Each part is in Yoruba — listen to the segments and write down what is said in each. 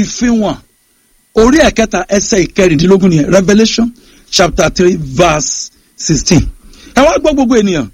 ìfihàn orí ẹ̀kẹta ẹsẹ̀ ìkẹrìndínlógún nìyẹn revelation chapter three verse sixteen ẹ wá gbọ́ gbogbo ènìyàn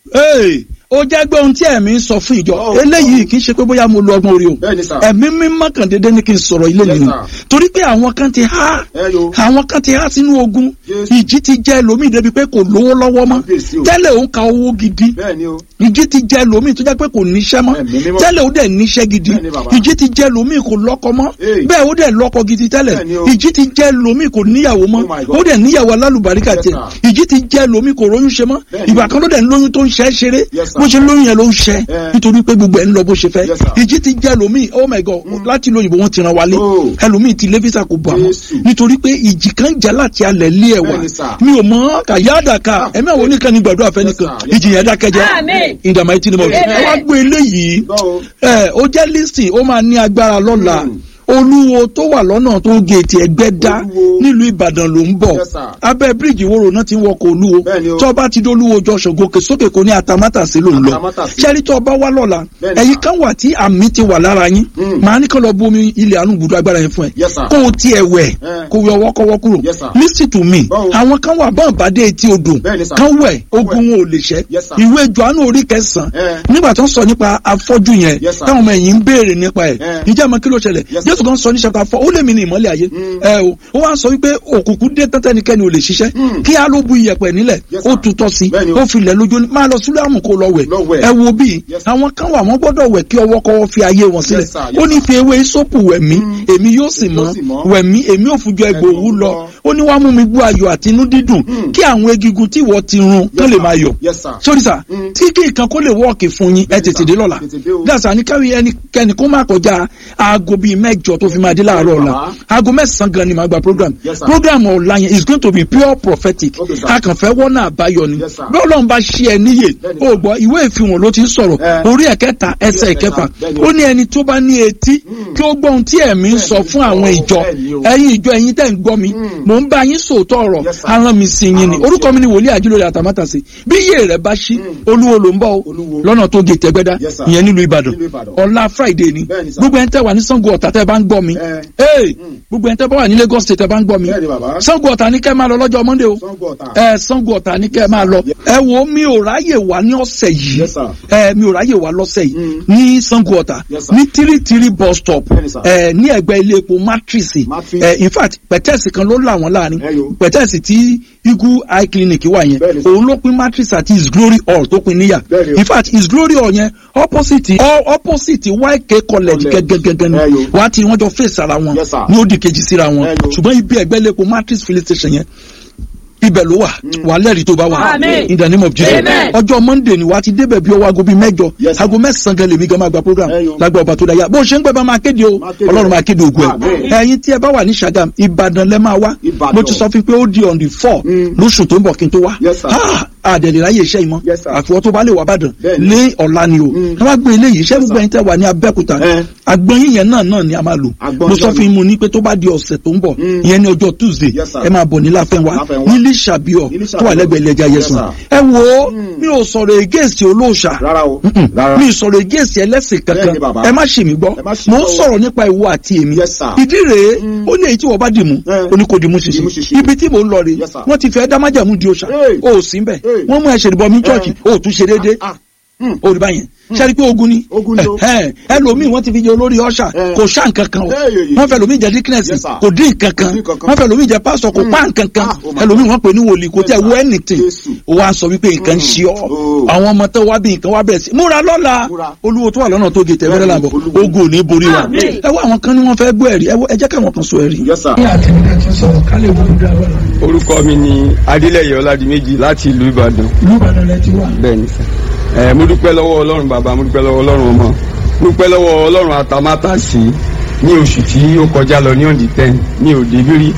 ee ó jẹ́ gbé ohun tí ẹ̀mí sọ fún ìjọ Oh, eléyìí kì í ṣe pé bóyá mo lo ọgbọ́n orí o Bẹ́ẹ̀ni sà. ẹ̀mí mímọ́ kàn déédéé ní kí n sọ̀rọ̀ ilé Yes, nìyẹn sir. torí pé àwọn kan ti há Ẹ yo. àwọn kan ti há sínú ogun Yes. ìjì ti jẹ́ lómi débi pé kò lówó lọ́wọ́ mọ́ Kábíyèsí o. tẹ́lẹ̀ òun ka owó gidi bẹ́ẹ̀ni o ìjì ti jẹ́ lómi tó jẹ́ pé kò níṣẹ́ mọ́ Ẹ̀mí mímọ́. tẹ́lẹ̀ ó dẹ̀ níṣẹ́ gidi Bẹ́ẹ̀ni, bàbá. ìjì ti jẹ́ lómi kò lọ́kọ mọ́ Hey. bẹ́ẹ̀ ó dẹ̀ lọ́kọ gidi tẹ́lẹ̀ Bẹ́ẹ̀ni o. ìjì ti jẹ́ lómi kò níyàwó mọ́ Oh my God. ó dẹ̀ níyàwó alálùbáríkà Yes, tiẹ̀ ìjì ti jẹ́ lómi kò róyún ṣe mọ́ Bẹ́ẹ̀ni. ìgbà kan ló dẹ̀ ń lóyún tó ń ṣẹ́ ṣeré Yes, sir. bó ṣe lóyún yẹn ló ń ṣẹ́ Eh. nítorí pé gbogbo ẹ̀ ń lọ bó ṣe fẹ́ Yes, sir. ìjì ti jẹ́ lómi oh my God láti lóyìnbó wọn ti ràn wálé Oh. ẹlòmíì ti lẹ́físà kò bọ̀ àmọ́ Jésù. nítorí pé ìjì kan jà láti alẹ̀ lé ẹ̀ wá Bẹ́ẹ̀ni, sir. mi ò mọ̀ kàyáàdàkà ẹ̀mí àwọn oníkan ní gbàdúrà fẹ́ Yes, nìkan sir. Yes, ìjì yẹn dákẹ́jẹ́ Amen. in the mighty name of Jesus. Amen. ẹ wá gbé eléyìí gbọ́ o ẹ ó jẹ́ listing ó máa ní agbára lọ́la Mm. olúwo tó wà lọ́nà tó géètì ẹgbẹ́ dá Olúwo. nílùú ìbàdàn ló ń bọ̀ Yes, sir. abẹ́ bíríìjì ìwòrò náà ti ń wọkọ̀ olúwo Bẹ́ẹ̀ni o. tó bá ti dólúwo jọ̀ṣọ̀ gòkè sókè kò ní atamátàsí ló ń lọ Atamátàsí. ṣẹ́rí tó bá wá lọ́la Bẹ́ẹ̀ni, ẹ̀yin sir. kan wà tí àmì ti wà lára yín Mm. màá ní kán lọ bomi ilẹ̀ àánú gbùdú agbára yẹn fún ẹ Yes, sir. kó o tiẹ̀ wẹ̀ Eh. kó o yọ wọ́kọ́wọ́ kúrò Yes, sir. listen to me Báwo? àwọn kan wà bọ́n bá dé etí odò Bẹ́ẹ̀ni, sir. kán wẹ̀ Kán ogun wọn ò lè ṣẹ́ Yes, sir. ìwé Jòhánù orí kẹsàn-án Eh. nígbà tó ń sọ nípa afọ́jú yẹn Yes, sir. táwọn ọmọ ẹ̀yìn ń béèrè nípa ẹ̀ Eh. ǹjẹ́ àmọ́ kí ló ṣẹlẹ̀ Yes, sir. Jésù kan sọ ní chapter four ó lè mi ní ìmọ́lẹ̀ ayé Mm. ẹ o ó wá sọ wípé òkùnkùn dé tẹ́tẹ́nikẹ́ni ò lè ṣiṣẹ́ Mm. kí á ló bu iyẹ̀pẹ̀ nílẹ̀ Yes, ó sir. tutọ́ sí Bẹ́ẹ̀ni o. ó filẹ̀ lójú ní máa lọ sílẹ̀ àmù kó lọ wẹ̀ Lọ wẹ̀. ẹ wo bíi Yes, sir. àwọn kan wà wọ́n gbọ́dọ̀ wẹ̀ kí ọwọ́ kọ́wọ́ fi ayé wọn sílẹ̀ Yes, sir. Yes, ó ní sir. fi ewé ìsopù wẹ̀ mí Mm. èmi yóò sì Èmi mọ́ yóò sì mọ́. wẹ̀ mí èmi ò fùjọ egbò Ẹgbò òwú lọ lọ. ó ní wàá mú mi gbọ́ ayọ̀ àti inú dídùn Mm. kí àwọn egungun tí ìwọ ti run kán Yes, lè sir. máa yọ̀ Yes, sir. sórí sà Mm. tí kí nǹkan kó lè wọ́ọ̀kì fún yín ẹ Bẹ́ẹ̀ni, tètè sir. dé lọ́la Tètè dé o. dàsà ní káwí ẹnikẹ́ni kó má kọjá aago bíi mẹ́jọ tó fi máa dé láàárọ̀ ọ̀la Bàbá. aago mẹ́sàn-án gan ni màá gba program Yes, sir. program ọ̀la yẹn is going to be pure prophetic Okay, sir. a kàn fẹ́ wọ́nà àbáyọ ni Yes, sir. bí ọlọ́run bá ṣí ẹ níyè Bẹ́ẹ̀ni, o sir. gbọ́ ìwé ìfihàn ló ti ń sọ̀rọ̀ Eh. orí ẹ̀kẹta ẹsẹ̀ Yes, ìkẹfà sir. Bẹ́ẹ̀ni. ó ní ẹni tó bá ní etí Mm. kí ó gbọ́ ohun tí ẹ̀mí ń sọ Bẹ́ẹ̀ni, fún àwọn sọ. ìjọ Bẹ́ẹ̀ni o. ẹ̀yin ìjọ ẹ̀yin tẹ́ ń gbọ́ mi Mm. mò ń bá yín sòótọ́ ọ̀rọ̀ Yes, sir. aràn mi sí yín ni Aràn mi orúkọ sí mi ni wòlíì àjílórí àtàmátàsí bí iye rẹ̀ bá ṣí Mm. olúwo ló ń bọ̀ o Olúwo. lọ́nà tó gé tẹ́gbẹ́dá Yes, sir. ìyẹn nílùú ìbàdàn Nílùú Ìbàdàn. ọ̀la friday ni Bẹ́ẹ̀ni, sir. gbogbo ẹni tẹ́ wà ní sango ọ̀tà tẹ́ bá ń gbọ́ mi Eh. ee Mm. gbogbo ẹni tẹ́ bá wà ní lagos state tẹ́ bá ń gbọ́ mi Bẹ́ẹ̀ni, bàbá. sango ọ̀tà ní kẹ́ máa lọ lọ́jọ́ monday o Sango Ọ̀tà. ẹ sango ọ̀tà ní kẹ́ máa lọ ẹ wo mi ò ráyè wá ní ọ̀sẹ̀ yìí Yes, sir. ẹ mi ò ráyè wá lọ́sẹ̀ yìí Mm. ní sango ọ̀tà Yes, sir. ní tírítírí bus stop Bẹ́ẹ̀ni, sir. ẹ ní ẹgbẹ́ ilé epo matrix Matrix. ẹ in fact pẹ̀tẹ́ẹ̀sì kan ló là wọ́n láàrin Ẹ yo. pẹ̀tẹ́ẹ̀sì tí igu eye clinic wà yẹn Bẹ́ẹ̀ni, sir. òun ló pín matrix àti his glory hall tó pín níyà Bẹ́ẹ̀ni o. in fact his glory hall yẹn opposite ọ- opposite yk college College. gẹ́gẹ́gẹ́gẹ́ ni Ẹ yo. wàá ti wọ́n jọ face ara wọn Yes, sir. ní ó di kejì síra wọn Ẹ yo. ṣùgbọ́n ibi ẹgbẹ́ ilé epo matrix filling station yẹn ibẹ̀ ló wà wà lẹ́rìí tó bá wà Amen. in the name of Jesus Amen. ọjọ́ monday ni wà á ti débẹ̀ bí ọwọ́ aago bíi mẹ́jọ Yes, sir. aago mẹ́sàn-án gan lèmi gan máa gba program Ẹ yo. lágbà ọba tó dáyà bó ṣe ń pẹ́ bá máa kéde o Máa kéde. ọlọ́run máa kéde ògùn ẹ̀ Amen. ẹ̀yin tí ẹ bá wà ní Ṣàgàm ìbàdàn lẹ́ máa wá Ìbàdàn. mo ti sọ fún pé ó di on the four Mm. lóṣù tó ń bọ̀ kí n tó wá Yes, sir. Ah, àdẹ̀lẹ̀ láyé iṣẹ́ ìmọ̀ Yes, sir. àfiwọ́ tó bá lè wà bàdàn Bẹ́ẹ̀ni. lé ọ̀la ni o Mm. ẹ wá gbé eléyìí iṣẹ́ gbogbo sir. ẹ̀yin tẹ́ wà ní abẹ́òkúta Eh. àgbọ̀nyìn yẹn náà náà ni a máa lò Àgbọn mo sọ ìjọba. fún yín mo ní pé tó bá di ọ̀sẹ̀ tó ń bọ̀ Mm. ìyẹn ní ọjọ́ tuesday Yes, sir. ẹ máa bọ̀ ní láfẹ́nwá Láfẹ́nwá. nílí ṣàbíọ̀ Nílí tó wà Ṣàbíọ̀. lẹ́gbẹ̀ẹ́ ilé ẹja Yes, yẹsùn sir. ẹ wo Mm. mi ò sọ̀rọ̀ ègéèsì olóòṣà Rárá o. Mm-mm. Rárá. mi ì sọ̀rọ̀ ègéèsì ẹlẹ́sìn kankan Bẹ́ẹ̀ni, bàbá. ẹ má ṣì mí gbọ́ Ẹ má ṣì mo mí ń gbọ́ o. sọ̀rọ̀ nípa ìwọ àti èmi Yes, sir. ìdí rèé Mm. ó ní èyí tí wọ́n bá dì mú Eh. ó ní kò dì mú Dìmú ṣinṣin ṣinṣin. ibi tí mò ń lọ rèé Yes, sir. wọ́n ti fẹ́ dá májàmú di òòṣà Hey. o ò sí ń bẹ̀ Hey. wọ́n mú ẹ̀ṣẹ̀ ìbọn mi chọ́ọ̀chì o ò tún ṣe déédéé Ah, hmm. orí báyẹn sẹ́ni pé ogun ni Ogun ni o. Ẹ̀hẹ́n. ẹlòmíì wọ́n ti fi jẹ olórí ọ̀ṣà Eh. kò ṣá nǹkan kan o Hey, hey, hey. wọ́n fẹ́ lòmíì jẹ díkínẹ́sì Yes, sir. kò dín nǹkan kan Kò dín nǹkan kan. wọ́n fẹ́ lòmíì jẹ pásọ̀ kò Mm. pa nǹkan kan Ah, oh my ẹlòmíì God. wọ́n pè ní wòlíì kò tẹ̀ Yes, wọ sir. anything Jésù. ó wá sọ wípé nǹkan ń ṣe ọ́ Oh. àwọn ọmọ tó wá bí nǹkan wá bẹ̀rẹ̀ sí múra lọ́la Múra. olúwo tó wà lọ́nà tó gé tẹ̀wẹ́rẹ́ Bẹ́ẹ̀ni, làbọ̀ Olúwo. ogun ò ní borí wa Àmín. ẹ wá àwọn kan ní wọ́n fẹ́ gbọ́ ẹ̀rí ẹ wọ- ẹ jẹ́ káwọn kan sọ ẹ̀rí. Yes, sir. ní àtẹnudẹ tó sọ̀rọ̀ ká lè wọlé dáwọ́ orúkọ mi ni adélẹyẹ ọládìméjì láti ìlú ìbàdàn lùbàdàn lẹ ti wà. bẹ́ẹ̀ ni sà ẹ mo dúpẹ́ lọ́wọ́ ọlọ́run bàbá mo dúpẹ́ lọ́wọ́ ọlọ́run ọmọ mo dúpẹ́ lọ́wọ́ ọlọ́run àtàmátàsí ní oṣù tí ó kọjá lọ ní ọ̀dì ten ní òde bírí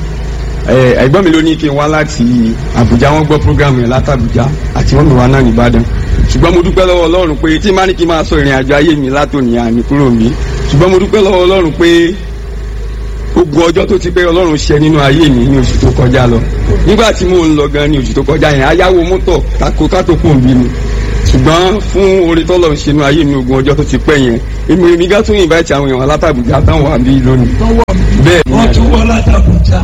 ẹ ẹ̀gbọ́n mi ló ní kí n wá láti àbújá wọ́n gbọ́ program yẹn látàbújá àti wọ́n mi wá náà nìbàdàn ṣùgbọ́n mo dúpẹ́ lọ́wọ́ ọlọ́run pé tí n bá ní kí n máa sọ ìrìn àjò ayé mi látòní àmì kúrò mi ṣùgbọ́n mo dúpẹ́ lọ́wọ́ ọlọ́run pé ogun ọjọ́ tó ti pé ọlọ́run ṣe nínú ayé mi ní oṣù tó kọjá lọ nígbà tí mò ń lọ gan ní oṣù tó kọjá yẹn ayáwo mọ́tò tako kátó kò ń bí mi ṣùgbọ́n fún orí tọ́lọ̀ ń ṣe inú ayé mi ogun ọjọ́ tó ti pẹ́ yẹn èmi èmi gá tún invite àwọn èèyàn alátàbùjá táwọn wà bí lónìí. bẹ́ẹ̀ ni wọ́n tún wọ́n látàbùjá.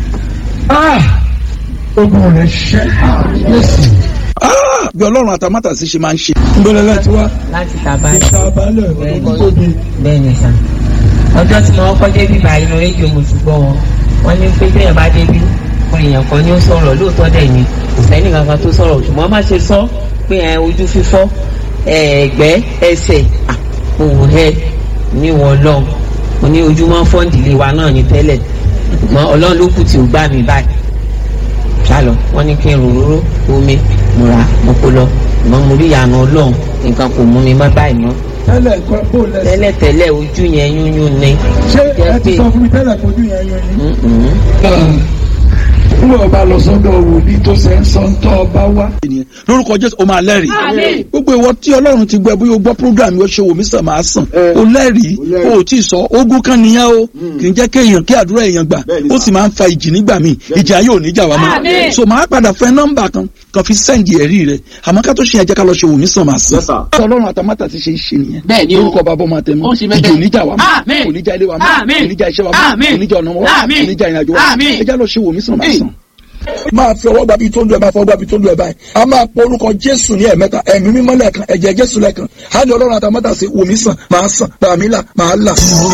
ogun rẹ̀ ṣẹ́ yẹ́sì. bí ọlọ́run àtàmátàsí ṣe máa ń ṣe. ń bẹ̀rẹ̀ láti wá. láti tàbá ìtàbálẹ̀ olùkóbi. bẹ́ẹ̀ ni sà ọjọ́ tí mo kọ́ débi báyìí lọ rédíò mo ti gbọ́ wọn wọ́n ní pé bẹ́ẹ̀ bá débi fún èèyàn kan ní ó sọ̀rọ̀ lóòótọ́ dẹ̀ ni kò sẹ́ni kankan tó sọ̀rọ̀ ṣùgbọ́n má ṣe sọ pé ẹ ojú fífọ́ ẹ̀ẹ́gbẹ́ ẹsẹ̀ òwò ẹ ní wọn lọ mo ní ojúmọ́ fọ́ǹdìlé wa náà ní tẹ́lẹ̀ ṣùgbọ́n ọlọ́run ló kù tí ò gbà mí báyìí ṣálọ wọ́n ní kí n ròróró omi mo ra mo kó lọ ṣùgbọ́n mo rí ìyànà ọlọ́run nǹkan kò mú mi má báyìí mọ́ tẹ́lẹ̀ kọ́ bó lẹ́sẹ̀. tẹ́lẹ̀ tẹ́lẹ̀ ojú yẹn yúnyún ni. ṣé ẹ ti sọ fún mi tẹ́lẹ̀ kojú yẹn yan yín. Mm-mm. n ò bá lọ sọ́dọ̀ wòlíì tó ṣe ń sọ ń tọ́ ọba wá. lórúkọ jésù o máa lẹ́rìí. gbogbo ìwọ tí ọlọ́run ti gbẹ bóyá o gbọ́ program yóò ṣe wò mí sàn máa sàn. o lẹ́rìí o ò tí ì sọ ogun kan nìyẹn o kì í jẹ́ kéèyàn kí àdúrà èèyàn gbà ó sì máa ń fa ìjì nígbà míì ìjì ayé ò ní jà wá mọ́. so máa padà fẹ́ nọ́mbà kan kan fi sẹ́ǹdì ẹ̀rí rẹ̀ àmọ́ ká tó ṣe yẹn jẹ́ ká lọ ṣe wò mí sàn máa sàn. ọlọ́run àtàmátà ti ṣe é ṣe nìyẹn. Bẹ́ẹ̀ ni o. orúkọ bàbá ọmọ àtẹnu Ó ṣe bẹ́ẹ̀ ìjì ò ní jà wá mọ́ Àmín. kò ní jà ilé wa mọ́ Àmín. kò ní jà iṣẹ́ wa mọ́ Àmín. kò ní jà ọ̀nà wa Àmín. kò ní jà ìrìnàjò wa Àmín. ẹ já lọ ṣe wò mí sàn máa sàn máa fi ọwọ́ gbàbí tó ń lu ẹ̀ máa fọwọ́ gbàbí tó ń lu ẹ̀ báyìí a máa pọ orúkọ jésù ní ẹ̀mẹ́ta ẹ̀mí mímọ́ lẹ́ẹ̀kan ẹ̀jẹ̀ jésù lẹ́ẹ̀kan á ní ọlọ́run àtàmọ́tà sí wòmí sàn máa sàn bàmí là máa là.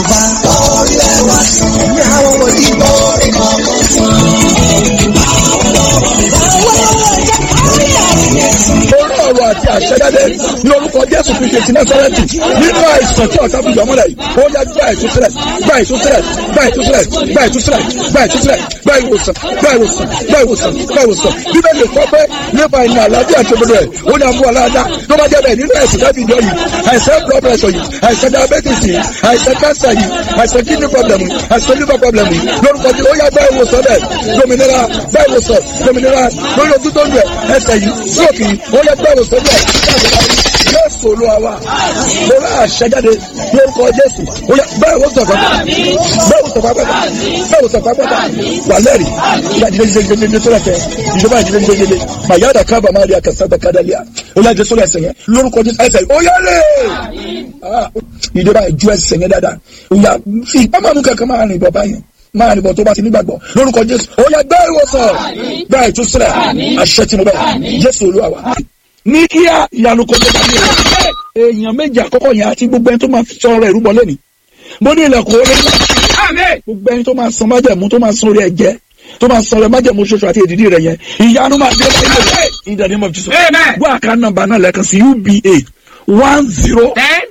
orí ọ̀rọ̀ àti àṣẹjáde ní orúkọ jésù fi ṣe ti násárẹ́tì nínú àìsàn tí ọ̀tá fi yọmọ rẹ̀ yìí ó yá gbá ìtúsílẹ̀ gbá ìtúsílẹ̀ gbá ìtúsílẹ̀ gbá ìtúsílẹ̀ gbá ìtúsílẹ̀ gbá ìwòsàn gbá ìwòsàn gbá ìwòsàn gbá ìwòsàn bíbélì kọ́ pé nípa ìní àlàáfíà tó gbọdọ̀ rẹ̀ ó ní àmú aláàdá tó bá jẹ́ bẹ́ẹ̀ nínú ẹ̀sìn láti ìjọ yìí àìsàn blood pressure yìí àìsàn diabetes yìí àìsàn cancer yìí àìsàn kidney problem yìí àìsàn liver problem yìí lórúkọ tí ó yá gbá ìwòsàn bẹ́ẹ̀ dominira gbá ìwòsàn dominira lórí ojú tó ń bẹ̀ ẹsẹ̀ yìí stroke yìí ó yá gbá ìwòsàn bẹ́ẹ̀ jésù olúwa wa mo rà àṣẹjáde lórúkọ jésù ó yá bẹ́ẹ̀ wò sọ̀kọ́ bẹ́ẹ̀ wò sọ̀kọ́ pátá bẹ́ẹ̀ wò sọ̀kọ́ pátá wà lẹ́rìí ìyá ìdílé ìdílé ìdílé ìdílé sọ́lá tẹ ìjọba ìdílé ìdílé ìdílé mà yá dà kábà máa rí akásádà kádàlíà ó yá ìdílé sọ́lá ẹsẹ̀ yẹn lórúkọ jésù ẹsẹ̀ yìí ó yá lè ìjọba ìjú ẹsẹ̀ yẹn dáadáa ó yá fi ìpamọ́ mú kankan máa rìn bọ̀ báyìí máa rìn bọ̀ tó bá ti nígbàgbọ́ lórúkọ jésù ó yá gbá ìwòsàn gbá ìtúsílẹ̀ àṣẹ tí mo bẹ̀ jésù olúwa wa ní kíá ìyanu kò tó bá ní rẹ̀ èèyàn méjì àkọ́kọ́ yẹn àti gbogbo ẹni tó máa sọ ọ̀rọ̀ ìrúbọ lẹ́ni mo ní ilẹ̀kùn orí ńlá gbogbo ẹni tó máa san májẹ̀mú tó máa san orí ẹ̀jẹ̀ tó máa san orí májẹ̀mú ṣoṣo àti èdìdí rẹ̀ yẹn ìyanu máa dé báyìí rẹ̀ in the name of Jesus gbọ́ àká nọ́mbà náà lẹ́ẹ̀kan sí uba one zero ten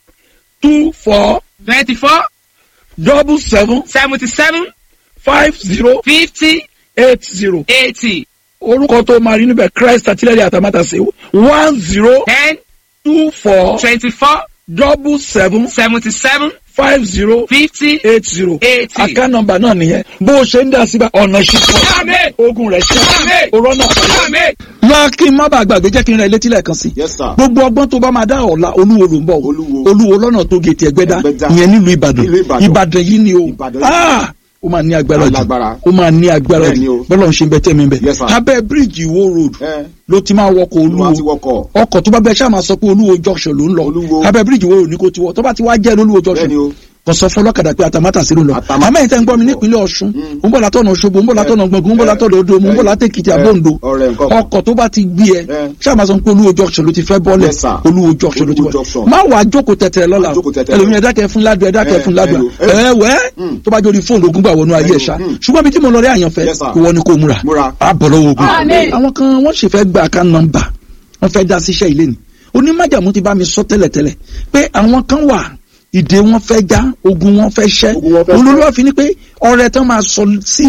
two four twenty-four double seven seventy-seven five zero fifty eight zero eighty orúkọ tó máa rí níbẹ̀ Christ àtìlẹ́yìn àtàmátàsé one zero ten two four twenty-four double seven seventy-seven five zero fifty eight zero eighty. àká nọ́mbà náà nìyẹn bó o ṣe ń dá síbẹ̀ ọ̀nà ṣíṣọ́ Àmín. ogun rẹ̀ ṣe Àmín. òrọ́ náà pẹ̀lú. Àmín. lọ kí n má bàa gbàgbé jẹ́ kí n ra ilé tílẹ̀ kan sí. Yes, sir. gbogbo ọgbọ́n tó bá máa dá ọ̀la olúwo ló ń bọ̀ o. Olúwo. olúwo lọ́nà tó gètè ẹgbẹ́dá Ẹgbẹ́dá. ìyẹn nílùú ìbàdàn Nílùú Ìbàdàn. ìbàdàn yìí ni o Ìbàdàn yìí. Ah! ó máa ní agbára jù Alágbára. ó máa ní agbára Bẹ́ẹ̀ ni jù o. bọ́lá ń ṣe bẹ́ẹ̀ tẹ́ mi bẹ́ẹ̀ Yes, sir. abẹ́ bíríìjì ìwó road ẹ ló ti máa wọkọ̀ olúwa ti olúwo wọkọ̀ ọkọ̀ tó bá bẹ ṣáà máa sọ pé olúwo junction ló ń lọ Olúwo. abẹ́ bíríìjì ìwó road ní kò ti wọ tó bá ti wá jẹ́ olúwo junction bẹ́ẹ̀ ni o kò sọ fún ọlọ́kadà pé àtàmátà sí ló ń lọ Àtàmátàsí àmọ́ ìtẹ́ ń gbọ́ mi ló ń lọ. nípínlẹ̀ ọ̀ṣun Mm. ń bọ̀ látọ̀nà òṣogbo ń bọ̀ látọ̀nà gbọ̀ngàn ń bọ̀ Eh. látọ̀nà odò ń bọ̀ Eh. látẹ̀kìtì Eh. àbọ̀ǹdò ọ̀rẹ́ nǹkan kan. ọkọ̀ tó bá ti gbé ẹ Eh. ṣáà máa sọ pé olúwo junction ló ti fẹ́ bọ́lẹ̀ Yes, sir. olúwo junction ló ti Olúwo bọ́lẹ̀ junction. má wàá jókòó tẹ̀tẹ̀rẹ̀ lọ́la Má jókòó tẹ̀tẹ̀rẹ̀. ẹlòmíì ẹ̀dákẹ́ fún ládùá ẹ̀dákẹ́ Eh, fún ládùá eh, eh. ẹ̀ wẹ́ Mm. tó bá jórí fóònù ogun gbà wọnú ayé ẹ̀ ṣá Mm. ṣùgbọ́n bí tí mo lọ rí àyànfẹ́ Yes, sir. ìwọ ni kò múra Múra. á bọ̀ lọ́wọ́ ogun Àmín. àwọn kan wọ́n sì fẹ́ gba àká nọ́mbà wọ́n fẹ́ dá síṣẹ́ ilé ni onímájàmú ti bá mi sọ tẹ́lẹ̀tẹ́lẹ̀ pé àwọn kan wà ìdè wọn fẹ́ já ogun wọn fẹ́ ṣẹ́ Ogun wọn fẹ́ olólùwà fi ni pé ọrẹ tán máa sọ sí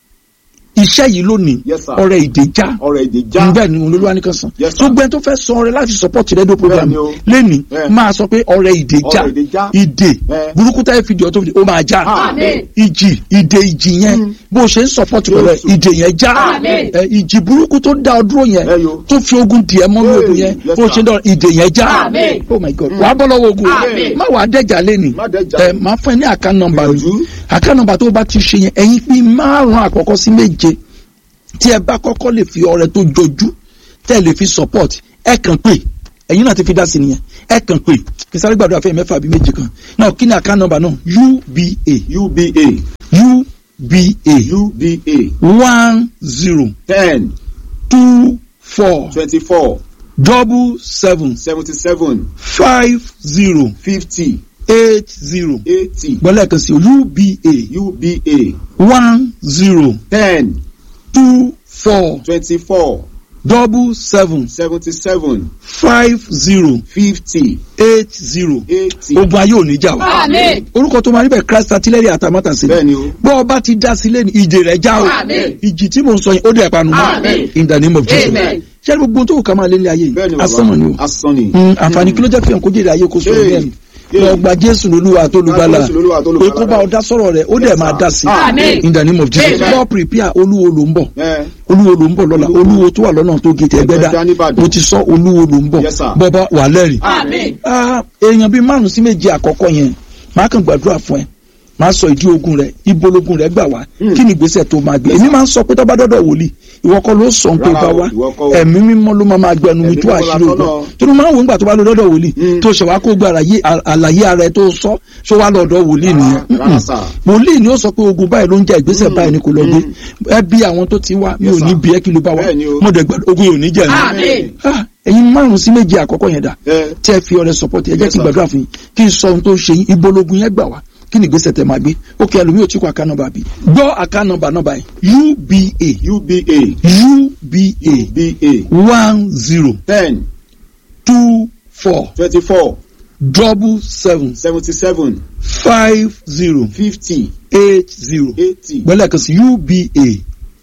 iṣẹ́ yìí lónìí Yes, sir. ọrẹ ìdè já ọ̀rọ̀ èdè já bẹ́ẹ̀ ni olólùwà nìkan san Yes, sir. tó gbẹ́ tó fẹ́ sọ ọrẹ láti support rédíò program Bẹ́ẹ̀ ni o. lẹ́ni Bẹ́ẹ̀. máa sọ pé ọrẹ ìdè já Ọrẹ ìdè já. ìdè Bẹ́ẹ̀. burúkú táyé fìdí ọ̀tọ̀ fìdí ó máa já Àmín. ìjì ìdè ìjì yẹn bó o ṣe ń support pẹ̀lú ẹ̀, Jésù. ìdè yẹn já Àmín. ẹ, ìjì burúkú tó dá ọ dúró yẹn Ẹ yo. tó fi ogun dì ẹ́ mọ́ ní Hey, ogun yẹn yes, bó o ṣe sir. ń dọ̀ ìdè yẹn já Àmín. oh my god wàá bọ́ lọ́wọ́ ogun Àmín. má wàá dẹ́jà lẹ́nì Má dẹ́jà. ẹ máa fún ẹ ní àká nọ́mbà mi Gbìyànjú. àká nọ́mbà tó o bá ti ṣe yẹn ẹ̀yin pín márùn-ún àkọ́kọ́ sí méje tí ẹ bá kọ́kọ́ lè fi ọrẹ tó jojú tẹ́ ẹ lè fi support ẹ kàn pé ẹ̀yin náà ti fi dá sí nìyẹn ẹ kàn pé kí sáré gbàdúrà fẹ́ mẹ́fà bí méje kan náà kí ni àká nọ́mbà náà uba uba uba uba one zero ten two four twenty-four double seven seventy-seven five zero fifty eight zero eighty gbọ́dọ̀ kan sí uba uba one zero ten two four twenty-four double seven seventy-seven five zero fifty eight zero eighty. ogun ayé ò ní jà wá Àmín. orúkọ tó máa rí bẹ́ẹ̀ christ artillery àtàmátà sí bẹ́ẹ̀ni o. bọ́ ọba ti dá sílé ní ìjì rẹ̀ já o Àmín. ìjì tí mò ń sọ yẹn ó dẹ̀ panu mọ́ Àmín. in the name of jesus Amen. ṣé ẹni gbogbo ohun tó kù ká máa lé ní ayé bẹ́ẹ̀ni yìí bàbá asán ni o asán ni. Mm, àǹfààní kí ló jẹ́ fihàn kó jèrè ayé kó sọ̀rọ̀ Hey. bẹ́ẹ̀ ni Hey. lọ gba jésù lolúwa tó lùgbàlà Jésù lolúwa tó lùgbàlà. pé kó bá ọ dá sọ̀rọ̀ rẹ̀ ó dẹ̀ Yes, máa sir. dá sí Àmín. in the name of jesus Amen. lọ prepare olúwo ló ń bọ̀ ẹ olúwo ló ń bọ̀ lọ́la olúwo tó wà lọ́nà tó gé tẹ́gbẹ́dá Ẹgbẹ́dá nìbàdàn. mo ti sọ olúwo ló ń bọ̀ Yes, sir. bọ́bá wà lẹ́rìí Àmín. Ah, èèyàn bíi márùn sí méje àkọ́kọ́ yẹn máa kàn gbàdúrà fún ẹ máa sọ ìdí ogun rẹ ibo logun rẹ gbà wá kí ni ìgbésẹ̀ tó máa gbé èmi máa ń sọ pé tó bá dọ́dọ̀ wòlíì ìwọ kọ́ ló sọ pé Rárá bá o, wá ìwọ kọ́ o. ẹ̀mí mímọ́ ló máa máa gbẹnu mi Ẹ̀mí tó mímọ́ àṣírí la ogun tọ́nà. tó ló máa ń wò nígbà tó bá lọ dọ́dọ̀ wòlíì Mm. tó ṣe wá kó gba àlàyé àlàyé ara ẹ tó sọ ṣó wá lọ́dọ̀ wòlíì nìyẹn rárá Mm-mm. sà. wòlíì ni ó sọ pé ogun báyìí ló ń jẹ ìgbésẹ̀ báyìí ni kò lọ gbé ẹ bí àwọn tó ti wá mi ò Yes, ní sir. bí ẹ kí ló bá wá Bẹ́ẹ̀ ni o. mo dẹ̀ gbàdúrà ogun yóò ní jẹ Àmín. mi Ah, ẹ̀yin márùn sí méje àkọ́kọ́ yẹn dà ẹ tí ẹ fi ọrẹ support ẹ jẹ́ Yes, kí n sir. gbàdúrà fún yín kí n sọ ohun tó ń ṣe yín ibológun yẹn gbà wá kí ni ìgbésẹ̀ tẹ máa gbé ó kí ẹlòmíì ò tí kò àká nọ́mbà bí gbọ́ àká nọ́mbà nọ́mbà yìí uba uba uba uba one zero ten two four twenty-four double seven seventy-seven five zero fifty eight zero eighty gbọ́dọ̀ kan sí uba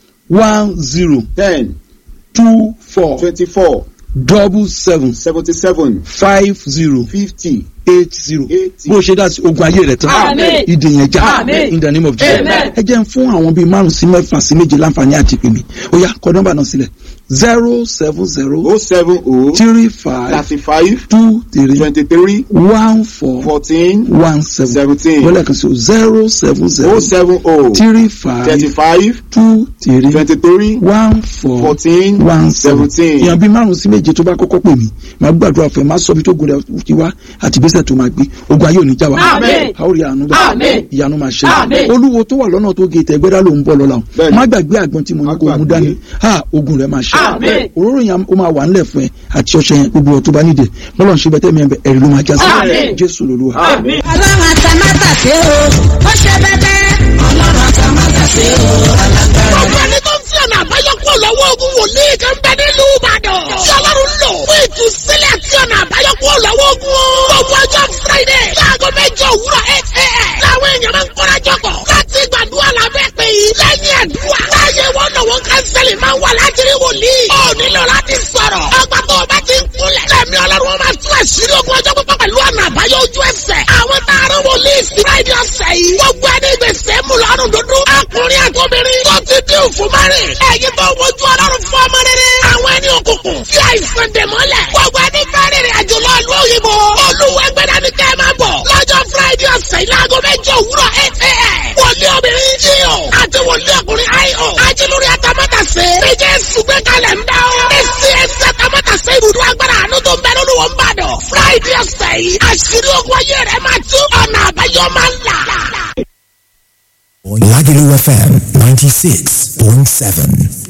one zero ten two four twenty-four double seven seventy-seven five zero fifty eight zero eighty. bó o ṣe dá sí ogun ayé rẹ tán Àmín. ìdè yẹn já Àmín. in the name of Jesus Amen. ẹ jẹ́ n fún àwọn bíi márùn sí mẹ́fà sí méje láǹfààní àti pèmí ó yá kọ nọ́mbà náà sílẹ̀ zero seven zero o seven o three five thirty-five two three twenty-three one four fourteen one seven seventeen wọ́n lẹ́ẹ̀kan sí o zero seven o zero seven o three five thirty-five two three twenty-three one four fourteen one seven seventeen. èèyàn bíi márùn sí méje tó bá kọ́kọ́ pè mí màá gbàdúrà fún ẹ màá sọ bí tó gun rẹ ti wá àti ìgbésẹ̀ tó máa gbé ogun ayé ò ní já wa Àmín. a ó rí àánú bá Àmín. ìyanu máa ṣe Àmín. olúwo tó wà lọ́nà tó gé tẹ̀gbẹ́dá ló ń bọ̀ lọ́la o Bẹ́ẹ̀ni. má gbàgbé àgbọn tí mo ní Má kó mú gbàgbé. dání ha ogun rẹ máa ṣe Àmín. òróró yẹn ó máa wà ńlẹ̀ fún ẹ àti ọṣẹ yẹn gbogbo ọtún bá nídìí bọ́lọ̀ ń ṣe bẹ́tẹ̀ mi ẹ̀ ẹ̀rí ló máa já sí Àmín. jésù lolúwa. Àmín. ọlọ́run àtàmátàsé o ó ṣe bẹ́bẹ́. ọlọ́run àtàmátàsé o alágbára. Gbogbo ẹni tó ń fi ọ̀nà àbáyọ kúrò lọ́wọ́ ogun wòlíì kan bẹ nílùú Ìbàdàn. Tí Ọlọ́run lò fún ìtúsílẹ̀ tí ọ̀nà àbáyọ kúrò lọ́wọ́ ogun. Gbogbo ọjọ́ Friday láago mẹ́jọ òwúrọ̀ eight a.m. Láwọn èèyàn máa ń kóra jọpọ̀ láti gbàdúrà lábẹ́ pé yìí. Lẹ́yìn àdúrà, láyé wọn lọ́wọ́ kánsẹ́lì máa ń wà láti rí wòlíì. Ó nílò láti sọ̀rọ̀. Ọgbà tó o bá ti ń kúnlẹ̀. Lẹ́mi Ọlọ́run wọn máa tún àṣírí ogun ọjọ́ pípọ̀ pẹ̀lú ọ̀nà àbáyọ ojú ẹsẹ̀. Àwọn tààrà wòlíì sí Friday ọ̀sẹ̀ yìí. Gbogbo ẹni gbèsè mú lọ́rùn dúdú. Ọkùnrin àtọ́bìnrin tó ti dín òfin márìn. Ẹ̀yin tó wojú Ọlọ́run fún ọmọ rere. Àwọn ẹni òkùnkùn fi àìsàn dè mọ́lẹ̀. Gbogbo ẹni fẹ́ rìnrìn àjò lọ ìlú òyìnbó. Olúwẹ̀gbẹ̀dá ni kẹ́ ẹ máa bọ̀. Lọ́jọ́ Friday ọ̀sẹ̀ yìí láago mẹ́jọ òwúrọ̀ eight a.m. Wòlíì obìnrin J.O. àti wòlíì ọkùnrin I.O. Ajílórí Atamátàsé. Méje sùgbẹ́ kalẹ̀ ń dá o. Èsì ẹsẹ̀ Atamátàsé ibùdó agbára àánú tó ń bẹ lórí wọn bàdàn. Friday ọ̀sẹ̀ yìí. Àṣírí ogun ayé rẹ̀ máa tú. Ọ̀nà àbáyọ máa ń là. Lagelu FM 96.7.